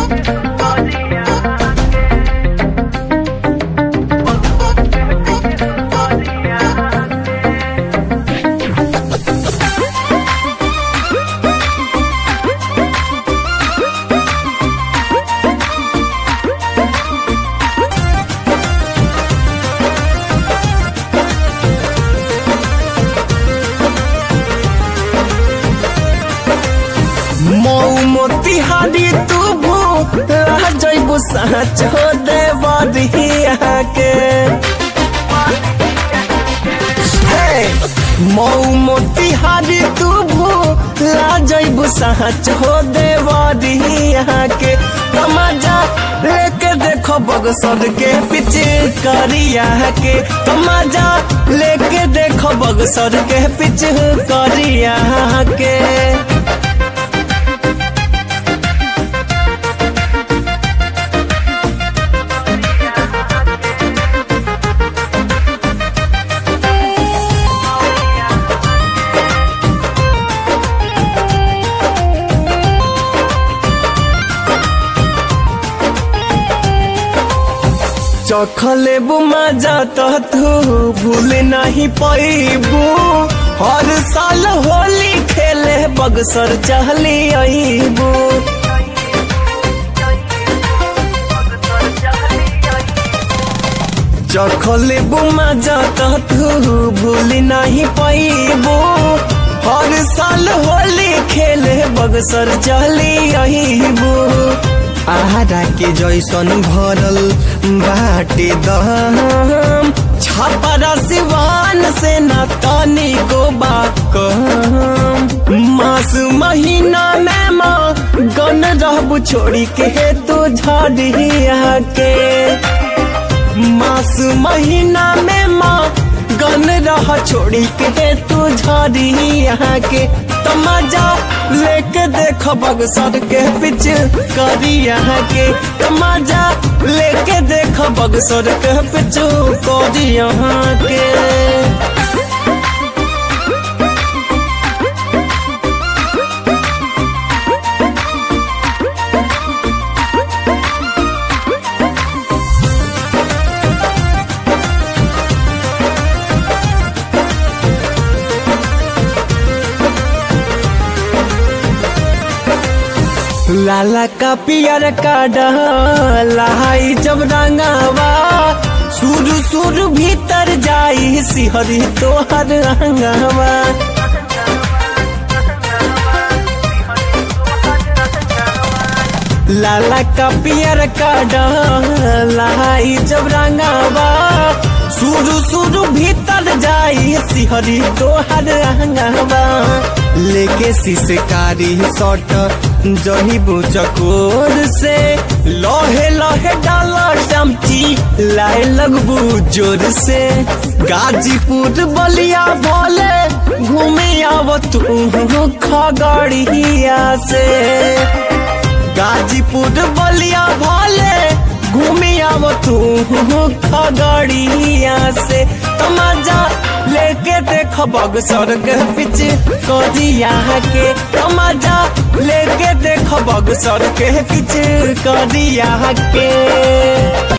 मऊ मोतिहारी तू भू रह जइबू साचो देवरिया के हे, मऊ मोतिहारी तू भू ला जइबू साचो देवरिया के तमाजा लेके देखो बगसर के पीछे करिया के तमाजा लेके देखो बगसर के पीछे करिया के चखले बुमा जात तू भूल नहीं पैबू हर साल होली खेले बगसर चहली अबू चखले बुमा जात तू भूल नहीं पैबू हर साल होली खेले बगसर चहली अबू आहारा के जैसन भरल बाटे दम छापरा सिवान से न तनी को बाकम मास महीना में माँ गन रहबू छोड़ी के तो झड़िया के मास महीना में माँ गन रह छोड़ी के तू झड़िया के तमाजा लेके देख बगसर के पिच करिया के तमाजा लेके देख बगसर के पिच करिया के लाला का पियर का डलाई जब रंगावा सुर सुर भीतर जाई सिहरी तोहर रंगावा लाला का पियर का डलाई जब रंगावा सुर सुर भीतर जाई सिहरी तोहर रंगावा लेके सिसकारी सट जहिबू चकोर से लोहे लोहे डाला चमची लाए लगबू जोर से गाजीपुर बलिया बोले घूमे आव तू खगड़िया से गाजीपुर बलिया भोले घूमे आव तू खगड़िया से तमाजा लेके देख बगसर के पीछे करिया के तमाजा लेके देख बगसर के पीछे करिया के